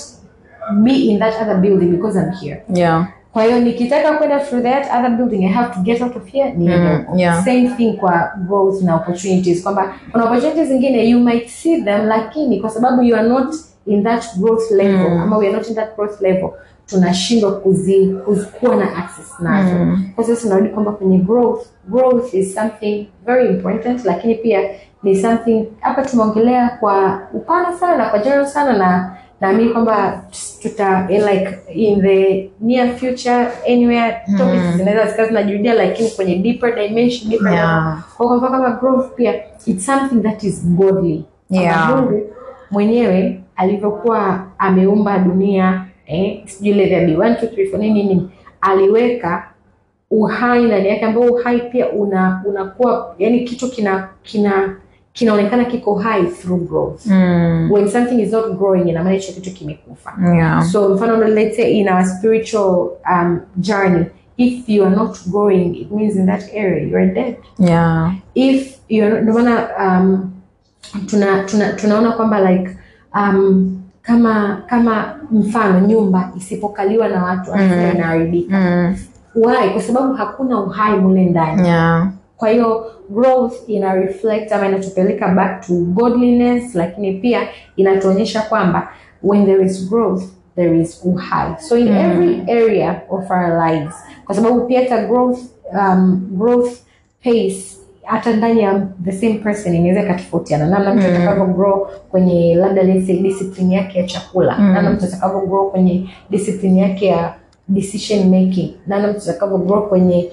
be in that other building because i'm here yeah kwa hiyo nikitaka kwenda through that other building i have to get out of here niende Mm, huko. yeah. same thing kwa growth na opportunities kwamba kuna opportunities zingine you might see them lakini kwa sababu you are not in that growth level ama we are not in that growth level tunashindwa kuzi, kuzi kuwa na access nazo kwa sasa tunarudi kwamba kwenye growth growth is something very important lakini pia ni something hapa tumeongelea kwa upana sana na kwa general sana na naamini kwamba tuta in like in the near future anywhere topics zinaweza zikawa zinajirudia lakini kwenye deeper dimension deeper Yeah. level. kwa kwa mfano kama growth pia it's something that is godly Kwamba Yeah. Mungu mwenyewe alivyokuwa ameumba dunia eh, sijui ile vya B1 2 3 4 nini nini aliweka uhai ndani yake ambao uhai pia una unakuwa yani kitu kina kina kinaonekana kiko hai through growth mm. when something is not growing ina maana hicho kitu kimekufa yeah so mfano let's say in our spiritual um, journey if you are not growing it means in that area you are dead yeah if you're ndio maana um, tuna, tuna, tunaona kwamba like um, kama kama mfano nyumba isipokaliwa na watu mm. inaharibika mm. why kwa sababu hakuna uhai mule ndani yeah kwa hiyo growth ina reflect ama inatupeleka back to godliness lakini pia inatuonyesha kwamba when there is growth there is uhai so in every area of our lives kwa sababu pia hata growth um, growth pace hata ndani ya the same person inaweza ikatofautiana namna mtu atakavyo grow kwenye labda let's say discipline yake ya chakula namna mtu atakavyo grow kwenye discipline yake ya decision making namna mtu atakavyo grow kwenye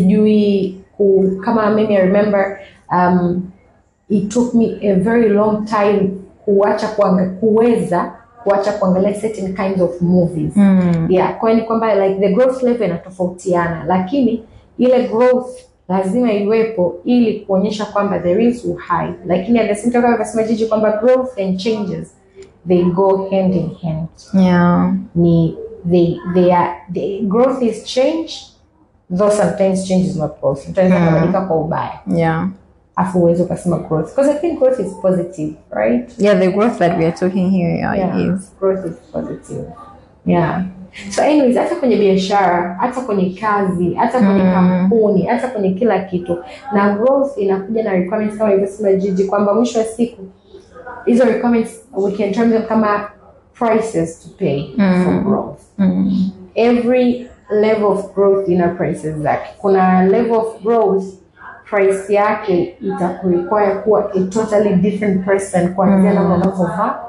sijui ku, kama mimi I remember um, it took me a very long time kuacha kuanga, kuweza kuacha kuangalia certain kinds of movies mm. yeah kwa hiyo ni kwamba like the growth level inatofautiana lakini ile growth lazima iwepo ili kuonyesha kwamba there is uhai lakini at the same time kama amesema jiji kwamba growth and changes they go hand in hand yeah ni they they are the growth is change though sometimes change is not growth sometimes Mm. inabadilika kwa ubaya yeah afu uweze ukasema growth because i think growth is positive right yeah the growth that we are talking here yeah, yeah, it is growth is positive yeah so anyways hata kwenye biashara hata kwenye kazi hata kwenye Mm. kampuni hata kwenye kila kitu na growth inakuja na requirements kama ilivyosema jiji kwamba mwisho wa siku hizo requirements we can term them kama prices to pay Mm. for growth mm. every level of growth ina prices zake kuna level of growth price yake itakurequire kuwa a totally different person kuanzia Mm. namna unavyovaa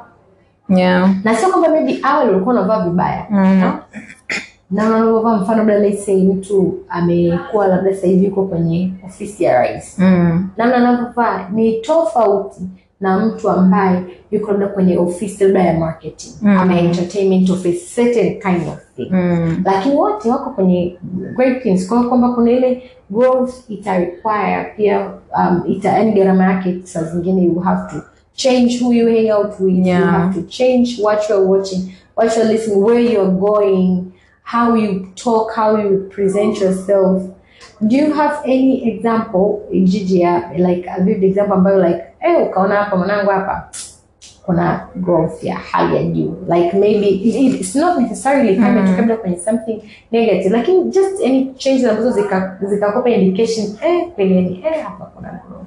yeah na sio kwamba maybe awali ulikuwa unavaa vibaya Mm. no? na unavyovaa mfano labda let's say mtu amekuwa labda sasa hivi yuko kwenye ofisi ya rais mm. namna anavyovaa ni tofauti na mtu ambaye yuko labda kwenye ofisi labda ya marketing Mm. ama entertainment office certain kind of thing Mm. lakini wote wako kwenye great things kwa hiyo kwamba kuna ile growth ita require pia um, ita yani gharama yake saa zingine you have to change who you hang out with you Yeah. have to change what you're watching what you're listening where you're going how you talk how you present yourself do you have any example Gigi ya like a vivid example ambayo like eh ukaona hapa mwanangu hapa kuna growth ya hali ya juu like maybe it, it- it's not necessarily kama Mm. mm. kwenye something negative lakini just any changes ambazo zika- zikakopa indication eh kweli yani eh hapa kuna growth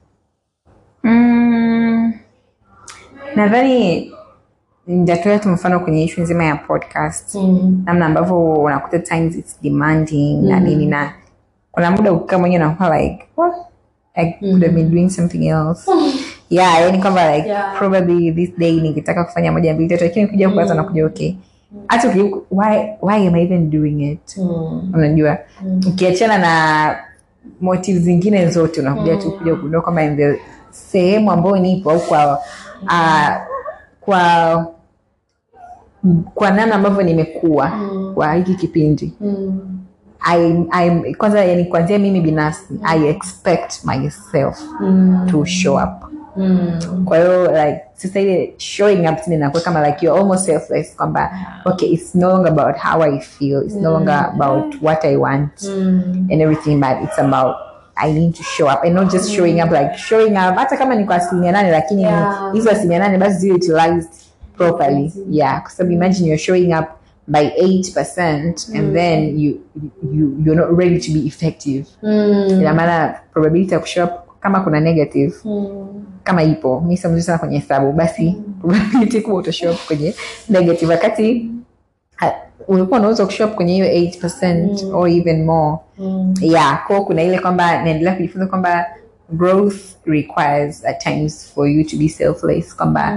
Mm. nadhani nitatolea tu mfano kwenye ishu nzima ya podcast mm. namna ambavyo unakuta times it's demanding na Mm. nini na kuna muda ukikaa mwenyewe unakuwa like what I could have been doing something else yeah yani kwamba like Yeah. probably this day ningetaka kufanya moja mbili tatu lakini kuja kuanza nakuja okay hata uki- why, why am I even doing it Mm. unajua Mm. ukiachana na motive zingine zote unakuja tu kuja kugundua kwamba in the sehemu ambayo nipo au kwa uh, kwa kwa namna ambavyo nimekuwa Mm. kwa hiki kipindi Mm. I, I, kwanza yani kuanzia mimi binafsi i expect myself Mm. to show up Mm. kwa hiyo like sasa ile showing up tena inakuwa kama like you're almost selfless kwamba okay it's no longer about how i feel it's no longer about what i want Mm. and everything but it's about I need to show up and not just showing up like showing up hata kama ni kwa asilimia nane lakini Yeah. hizo asilimia nane basi ziwe utilized properly yeah kwa sababu imagine you're showing up by 8% and then you, you you're not ready to be effective Mm. ina maana probability ya kushow up kama kuna negative Mm. kama ipo mi sio mzuri sana kwenye hesabu basi probability kubwa utashow up kwenye negative wakati ha- ulikuwa unaweza kushow up kwenye hiyo 8% or even more Mm. yeah kwa kuna ile kwamba naendelea kujifunza kwamba growth requires at times for you to be selfless kwamba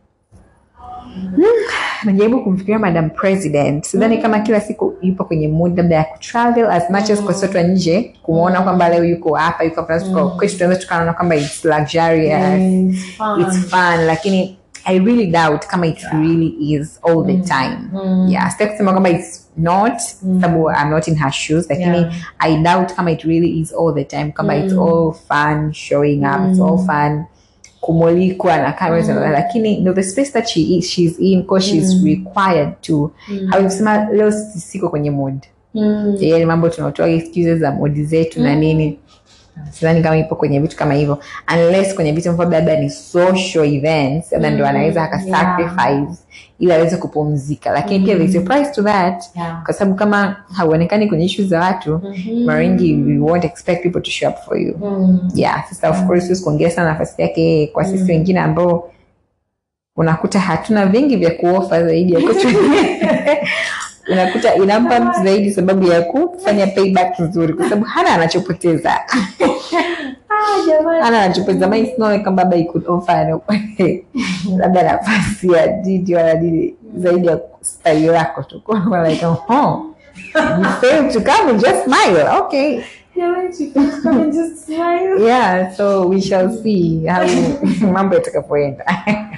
najaribu kumfikiria madam president sidhani kama kila siku yupo kwenye mood labda ya kutravel as much as kwa sote wa nje kumwona kwamba leo yuko hapa yuko hapa mm. kwetu tunaweza tukaona kwamba it's luxurious Yes, fun. it's fun lakini i really doubt kama it really is all the time Mm. yeah sitaki kusema kwamba it's not sababu i'm not in her shoes lakini Yeah. i doubt kama it really is all the time kama it's all fun showing up it's all fun kumulikwa na cameras and all that. lakini no the space that she is she's in because she's required to mm. kusema leo si- siko kwenye mood Mm. yani mambo tunaotoa excuses za modi zetu na nini sidhani kama ipo kwenye vitu kama hivyo unless kwenye vitu ambavyo labda ni social events labda ndo anaweza akasacrifice ili aweze kupumzika lakini pia there's a price to that Yeah. kwa sababu kama hauonekani kwenye issues za watu Mhm. mara nyingi we won't expect people to show up for you Mm. yeah sasa of course siwezi kuongea sana nafasi yake kwa sisi wengine ambao unakuta hatuna vingi vya kuofa zaidi ya kutu unakuta inampa mtu zaidi sababu ya kufanya payback nzuri kwa sababu hana anachopoteza Ah, jamani. hana anachopoteza my it's not like kwamba baba he could offer no, labda nafasi ya didi wala didi zaidi ya style lako tu kwa like oh you failed to come and just smile okay Jamani, she can come and just smile. yeah so we shall see how mambo yatakapoenda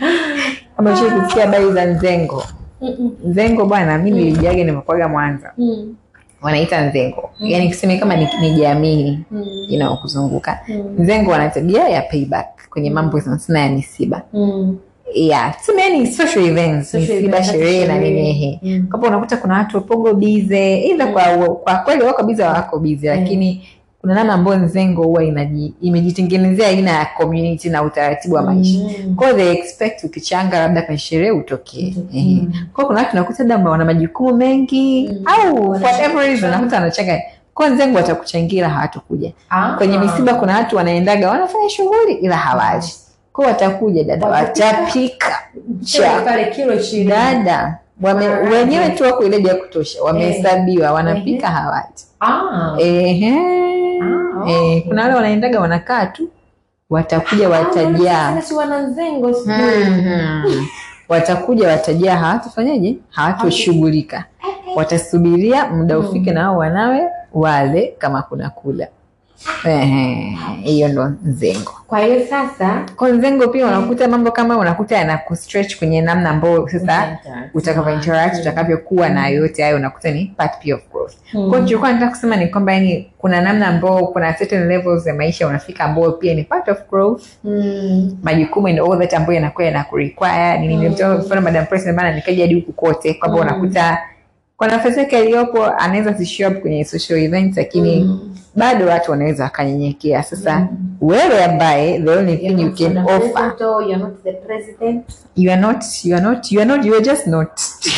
kama shii kusikia habari za nzengo Mm-mm. nzengo bwana mi nilijaga nimekwaga mwanza Mm. wanaita nzengo yani kuseme kama ni, ni jamii Mm. inaokuzunguka Mm. nzengo wana tabia ya payback kwenye mambo sana sana ya misiba Mm. yeah tuseme yani social events Social misiba events, sherehe na sherehe. nini ehe Mm. kapo unakuta kuna watu wapogo bize ila kwa, kwa kweli wako bize wako bize lakini kuna namna ambayo nzengo huwa inaji- imejitengenezea aina ya community na utaratibu wa maisha Mm. kwao they expect ukichanga labda kwenye sherehe utokee Utokee. Ehe. kwao kuna watu nakuta labda wana majukumu mengi Mm. au Wana- whatever reason nakuta wanachanga kwa nzengo watakuchangia ila hawatakuja Ah. kwenye misiba kuna watu wanaendaga wanafanya shughuli ila hawaji kwa watakuja dada Watapika. watapika Chakula cha pale kilo ishirini. dada wame, Alright. wenyewe tu wako ile ya kutosha wamehesabiwa wanapika hawaji Ah. Ehe. Ah, Eh, okay. kuna wale wanaendaga wanakaa tu watakuja Ah, watajaa wanaona si wananzengo sijui. Mhm. watakuja watajaa hawatafanyaje hawatoshughulika watasubiria muda ufike na wao wanawe wale kama kuna kula Ehe, hiyo ndo nzengo Kwa hiyo sasa kwa nzengo pia unakuta mambo kama unakuta yanakustretch kwenye namna ambayo sasa utakavyo interact utakavyokuwa na yote hayo unakuta ni part pia of growth Mm. kwa hiyo tulikuwa nataka kusema ni kwamba yani kuna namna ambao kuna certain levels ya maisha unafika ambayo pia ni part of growth Mm. majukumu and all that ambayo yanakuwa yanakurequire ni nimetoa mfano madam president bana nikaja hadi huku kote kwamba Mm. unakuta kwa nafasi yake aliyopo anaweza sishow up kwenye social events lakini Mm. bado watu wanaweza wakanyenyekea sasa wewe ambaye the only thing you can offer You're not the president. you are not you are not you are not you are just not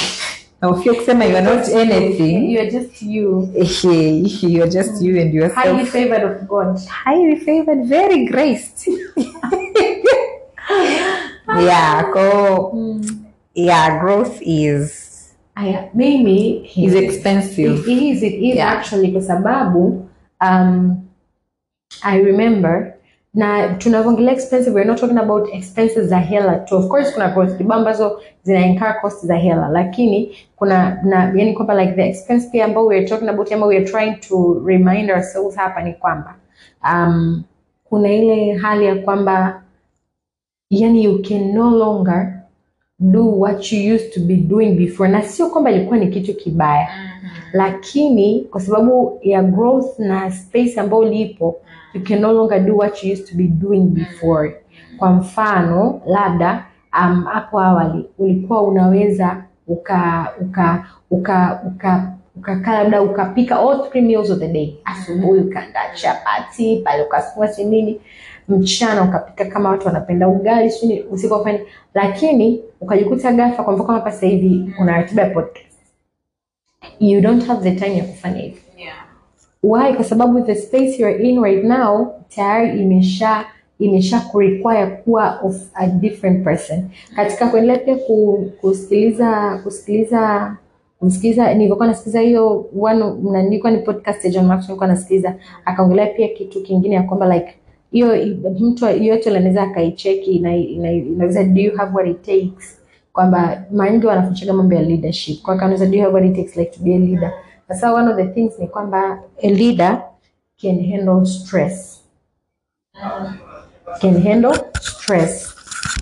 na ufio kusema you are not anything You are just you. ehe, you are just you and Highly yourself favored of God. highly favored very graced yeah ko yeah growth is Aya, mimi is expensive It is, it is Yeah. actually kwa sababu um, I remember na tunavyoongelea expensive we're not talking about expenses za hela tu of course kuna prostitute ambazo zina incur cost za hela lakini kuna na yani kwamba like the expense pia ambao we're talking about ama we're trying to remind ourselves hapa ni kwamba um, kuna ile hali ya kwamba yani you can no longer do what you used to be doing before na sio kwamba ilikuwa ni kitu kibaya lakini kwa sababu ya growth na space ambayo lipo you can no longer do what you used to be doing before kwa mfano labda um, hapo awali ulikuwa unaweza uka uka uka uka ukakaa labda ukapika all three meals of the day asubuhi ukaandaa chapati pale ukasukuma si nini mchana ukapika kama watu wanapenda ugali sini usiku wafanya lakini ukajikuta ghafla kwa mfano kama hapa sasa hivi una ratiba ya podcast you don't have the time ya kufanya hivyo why kwa sababu the space you're in right now tayari imesha imesha kurequire kuwa of a different person katika kuendelea pia ku, kusikiliza kusikiliza kusikiliza nilivyokuwa nasikiliza hiyo one na nilikuwa ni podcast ya John Maxwell nilikuwa nasikiliza akaongelea pia kitu kingine ya kwamba like hiyo mtu yoyote anaweza akaicheki na ina- inaweza do you have what it takes kwamba mara nyingi wanafundishaga mambo ya leadership kwa kanaweza do you have what it takes like to be a leader sasa one of the things ni kwamba a leader can handle stress can handle stress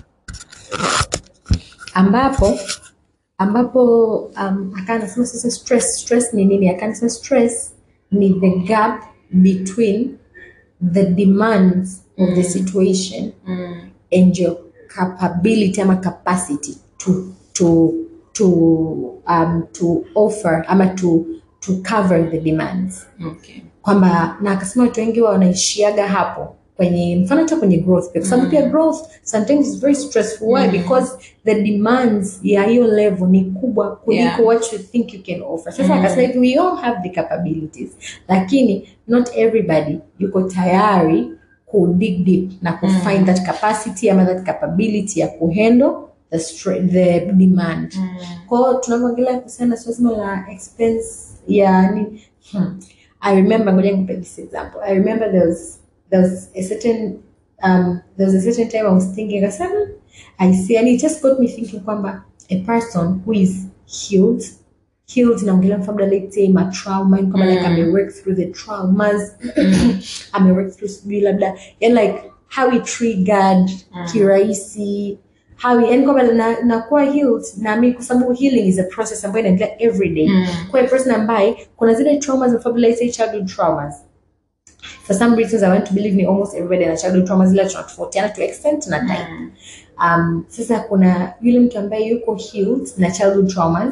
ambapo ambapo um, akanasema sasa stress stress ni nini akanasema stress ni the gap between the demands of the situation and your capability ama capacity to to to um, to offer ama to to cover the demands Okay. kwamba na akasema watu wengi wa wanaishiaga hapo kwenye mfano hata kwenye growth pia kwa sababu pia growth sometimes is very stressful why because the demands ya hiyo level ni kubwa kuliko Yeah. what you think you can offer sasa akasema hivi we all have the capabilities lakini not everybody yuko tayari ku dig deep na ku find that capacity ama that capability ya kuhandle the, stre- the demand kwa hiyo tunavyoongelea kuhusiana na swala zima la expense ya ni hmm. I remember ngoja nikupe this example. I remember there was there was a certain um there was a certain time I was thinking I said, "Hmm, I see and it just got me thinking kwamba a person who is healed healed naongelea mfano labda let's say ma trauma yani kama like ame work through the traumas ame work through sijui labda yani like how he triggered kirahisi how he- yani kwamba na, nakuwa healed na mi kwa sababu healing is a process ambayo inaendelea every day kwa a person ambaye kuna zile traumas of let's say childhood traumas for some reasons I want to believe me almost everybody ana childhood traumas ila tunatofautiana to extent na time um, sasa kuna yule mtu ambaye yuko healed na childhood traumas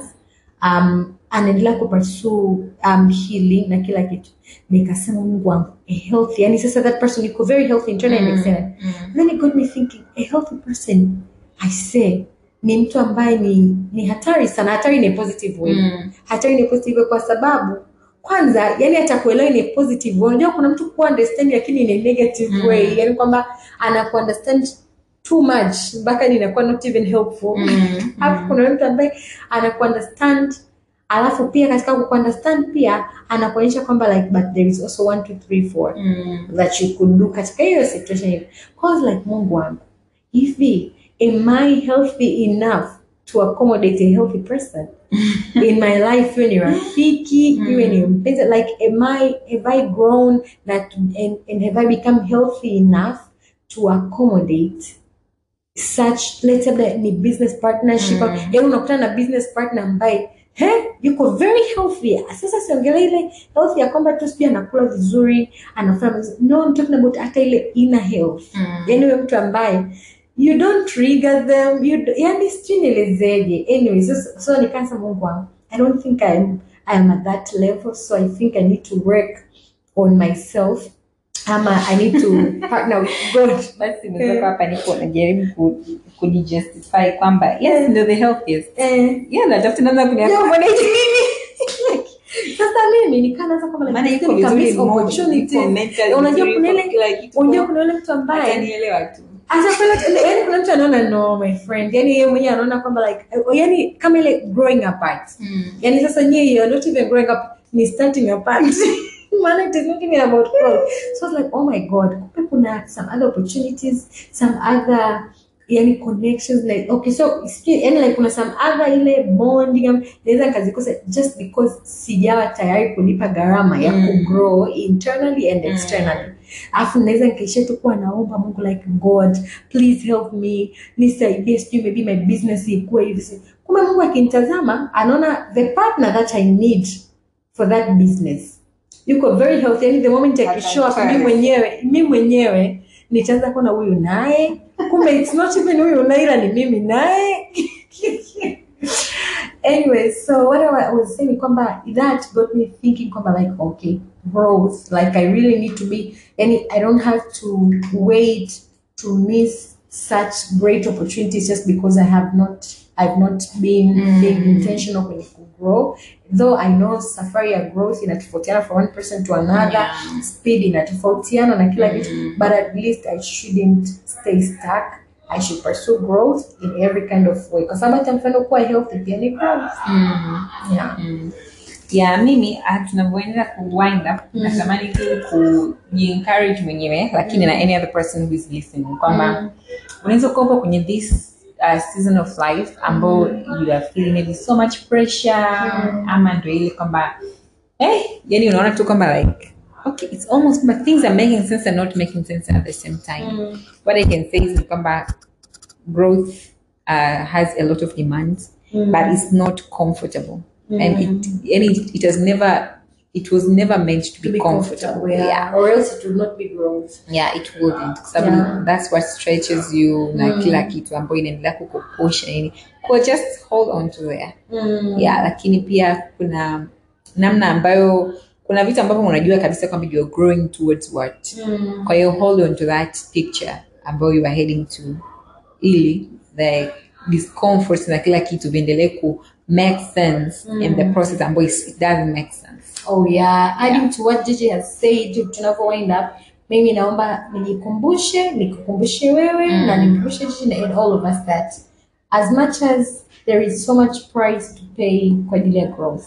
um, anaendelea kupursue um, healing na kila kitu nikasema mungu wangu a healthy yani sasa that person yuko very healthy internally and externally then it got me thinking a healthy person i say ni mtu ambaye ni ni hatari sana hatari in a positive way hatari in a positive way kwa sababu kwanza yani atakuelewa in a positive way unajua kuna mtu kuwa understand lakini in a negative way yani kwamba anaku understand too much mpaka inakuwa not even helpful hapo kuna mtu ambaye anaku understand alafu pia katika kuunderstand pia anakuonyesha kwamba like but there is also one two three four that you could do katika hiyo situation hiyo cause like mungu wangu hivi am i healthy enough to accommodate a healthy person in my life iwe ni rafiki iwe ni mpenzi like am i have i grown that and, and have i become healthy enough to accommodate such let's say labda ni business partnership mm. yani unakutana na business partner ambaye he yuko very healthy sasa siongelea ile health ya kwamba tu sijui anakula vizuri anafanya vizuri. no I'm talking about hata ile inner health Mm. yani huyo mtu ambaye you don't trigger them you do, yani sijui nielezeje anyway so, so nikaanza mungu wangu i don't think I'm, I'm at that level so i think i need to work on myself ama i need to partner with god basi nimetoka hapa nipo najaribu ku- kujijustify kwamba yes ndio the healthiest eh, yeah natafuta namna kuniambia Yeah, mbona hichi mimi? sasa mimi nikaanza kwamba like, maana iko nika vizuri miss moja, opportunities. iko mentally unajua vizuri, kuna iko ile kila kitu. unajua kuna ile mtu ambaye Atanielewa tu Asa kuna yani kuna mtu anaona no my friend yani yeye mwenyewe anaona kwamba like yani kama ile growing apart yani sasa nyie you are not even growing up ni starting apart maana it is not even about growth so it's like oh my god kumbe kuna some other opportunities some other yani connections like okay so sijui, yani like kuna some other ile bonding am- naweza nikazikosa just because sijawa tayari kulipa gharama ya Mm. kugrow internally and externally alafu naweza nikaishia tu kuwa naomba mungu like god please help me nisaidie sijui maybe my business ikuwe hivi si- kumbe mungu akinitazama anaona the partner that i need for that business yuko very healthy yani the moment akishow up mi mwenyewe mi mwenyewe nitaanza kuona huyu naye kumbe it's not even huyu naye ila ni mimi naye anyway so what I was saying kwamba that got me thinking kwamba like okay growth like I really need to be and I don't have to wait to miss such great opportunities just because I have not I've not been Mm. being intentional kwenye kugrow though I know safari ya growth inatofautiana from one person to another Yeah. speed inatofautiana na kila kitu Mm. but at least I shouldn't stay stuck I should pursue growth in every kind of way kwa sababu hata mfano kuwa healthy pia ni growth yeah. Mm. ya mimi ah, tunavyoendelea ku wind up natamani tu kujiencourage mwenyewe lakini na any other person who is listening kwamba Mm. unaweza kuwa upo kwenye this uh, season of life ambao you are feeling maybe so much pressure ama ndo ile kwamba eh, yani unaona tu kwamba like okay it's almost but things are making sense and not making sense at the same time Mm. what i can say is kwamba growth uh, has a lot of demands Mm. but it's not comfortable and it and it, it has never it was never meant to be, To be comfortable, comfortable, yeah. yeah or else it would not be growth yeah it wouldn't kwa sababu Yeah. that's what stretches you na Mm. kila kitu ambayo inaendelea kukupusha nini kwa just hold on to there mm. yeah lakini pia kuna namna ambayo kuna vitu ambavyo unajua kabisa kwamba you are growing towards what kwa hiyo hold on to that picture ambayo you are heading to ili the discomfort na kila kitu viendelee ku make sense in the process ambayo is- it doesn't make sense Oh yeah, adding to what JJ has said, tunavyo wind up, mimi naomba nijikumbushe, nikukumbushe wewe na nikumbushe JJ and all of us that as much as there is so much price to pay kwa ajili ya growth,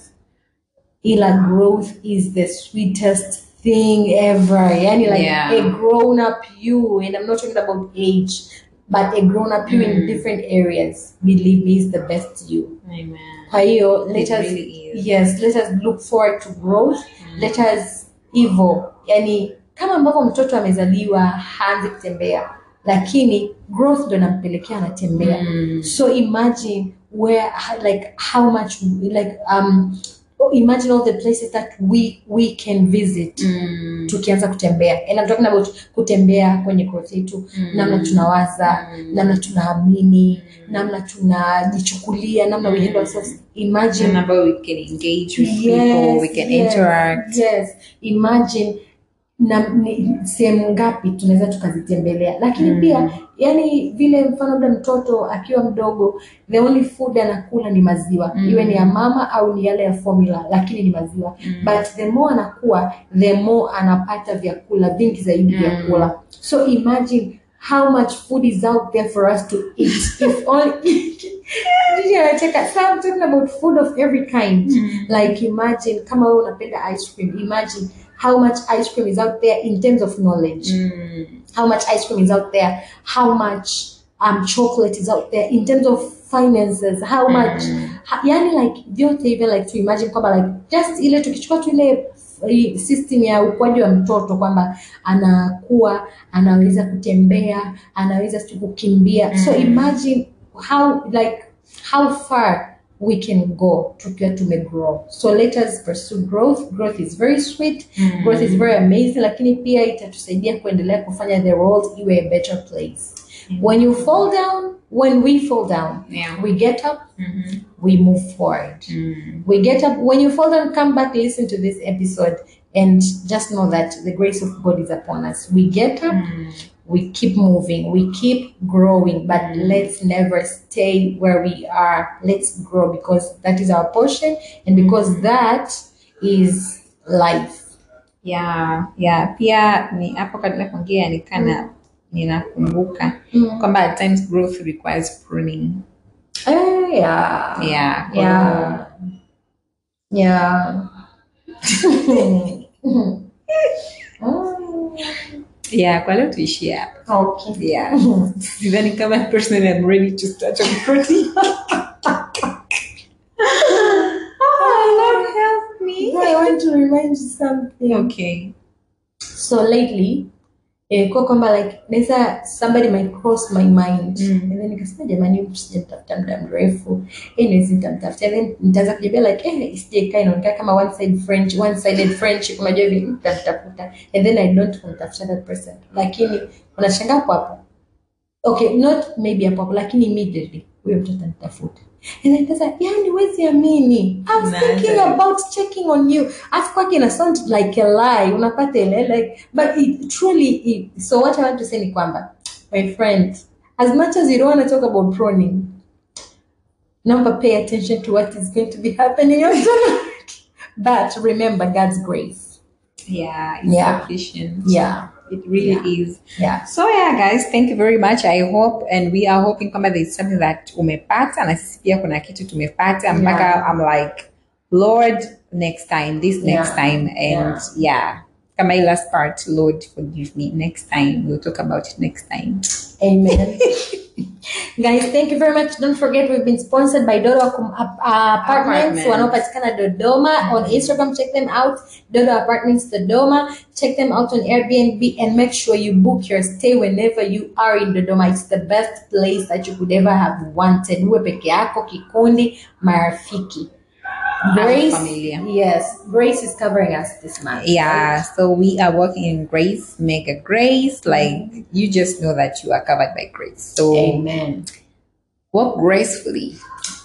ila growth is the sweetest thing ever. Yani like Yeah. a grown up you, and I'm not talking about age, but a grown up you in different areas, believe me, is the best you. Kwa hiyo let It us really is. yes, let us look forward to growth. Let us hivyo, yani kama ambavyo mtoto amezaliwa haanzi kutembea, lakini growth ndo inampelekea anatembea. So imagine where like how much like um imagine all the places that we we can visit tukianza kutembea and I'm talking about kutembea kwenye growth yetu namna tunawaza namna tunaamini namna tunajichukulia namna we handle ourselves imagine namna ambayo we can engage with people we can yes, interact yes. imagine na ni- sehemu ngapi tunaweza tukazitembelea lakini pia yani vile mfano labda mtoto akiwa mdogo the only food anakula ni maziwa iwe ni ya mama au ni yale ya formula lakini ni maziwa but the more anakuwa the more anapata vyakula vingi zaidi vyakula so imagine how much food is out there for us to eat if only Jiji anacheka. So I'm talking about food of every kind like imagine kama wewe unapenda ice cream imagine how much ice cream is out there in terms of knowledge how much ice cream is out there how much um chocolate is out there in terms of finances how much ha, yani like vyote hivyo like to imagine kwamba like just ile tukichukua tu ile eh, system ya ukuaji wa mtoto kwamba anakuwa anaweza kutembea anaweza tu kukimbia so imagine how like how far we can go tukiwa tumegrow so let us pursue growth growth is very sweet growth is very amazing lakini pia itatusaidia kuendelea kufanya the world iwe a better place when you fall down when we fall down Yeah. we get up we move forward we get up when you fall down come back listen to this episode and just know that the grace of god is upon us we get up we keep moving we keep growing but let's never stay where we are let's grow because that is our portion and because that is life yeah yeah pia ni hapo katika kuongea nikana ninakumbuka kwamba at times growth requires pruning Eh, yeah yeah kwa yeah yeah Mm, yeah kwa leo tuishie hapa okay yeah sidhani kama personally I'm ready to start on protein oh, help me I want to remind you something okay so lately eh, kwa kwamba like naweza somebody might cross my mind Mm. and then nikasema jamani huyu sijamtafuta muda mrefu anyways nitamtafuta and then nitaanza kujibia like eh isijekaa inaonekana kama one side french one sided friendship unajua hivi nitamtafuta and then i don't kumtafuta that person lakini unashangaa hapo hapo okay not maybe hapo hapo lakini immediately huyo mtoto anitafuta and then sasa yani wezi amini i was Nah, thinking sorry. about checking on you afu kwake ina sound like a lie unapata ile like but it truly it, so what i want to say ni kwamba my friend as much as you don't want to talk about proning number pay attention to what is going to be happening in your life. but remember god's grace yeah it's Yeah. sufficient yeah it really Yeah. is yeah so yeah guys thank you very much i hope and we are hoping kwamba there is something that umepata na sisi pia kuna kitu tumepata mpaka Yeah. i'm like lord next time this next Yeah. time and yeah kama hii last part lord forgive me next time we'll talk about it next time Amen. Guys, thank you very much. Don't forget we've been sponsored by Dodo Akum- uh, Apartments. Apartments. Wanaopatikana Dodoma. On Instagram, check them out. Dodo Apartments Dodoma. Check them out on Airbnb and make sure you book your stay whenever you are in Dodoma. It's the best place that you could ever have wanted. Uwe peke yako, kikundi, marafiki. Grace, familia. yes, Grace is covering us this month. yeah so we are working in grace mega grace like you just know that you are covered by grace so Amen. walk gracefully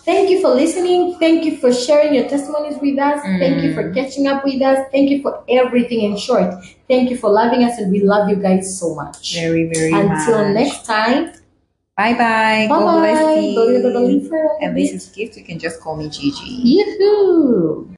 Thank you for listening. Thank you for sharing your testimonies with us. Thank you for catching up with us. Thank you for everything. In short, thank you for loving us, and we love you guys so much. Very, very Until much. next time, Bye bye. bye God bless bye. you. And And this is Gift. You can just call me Gigi. Yoo-hoo.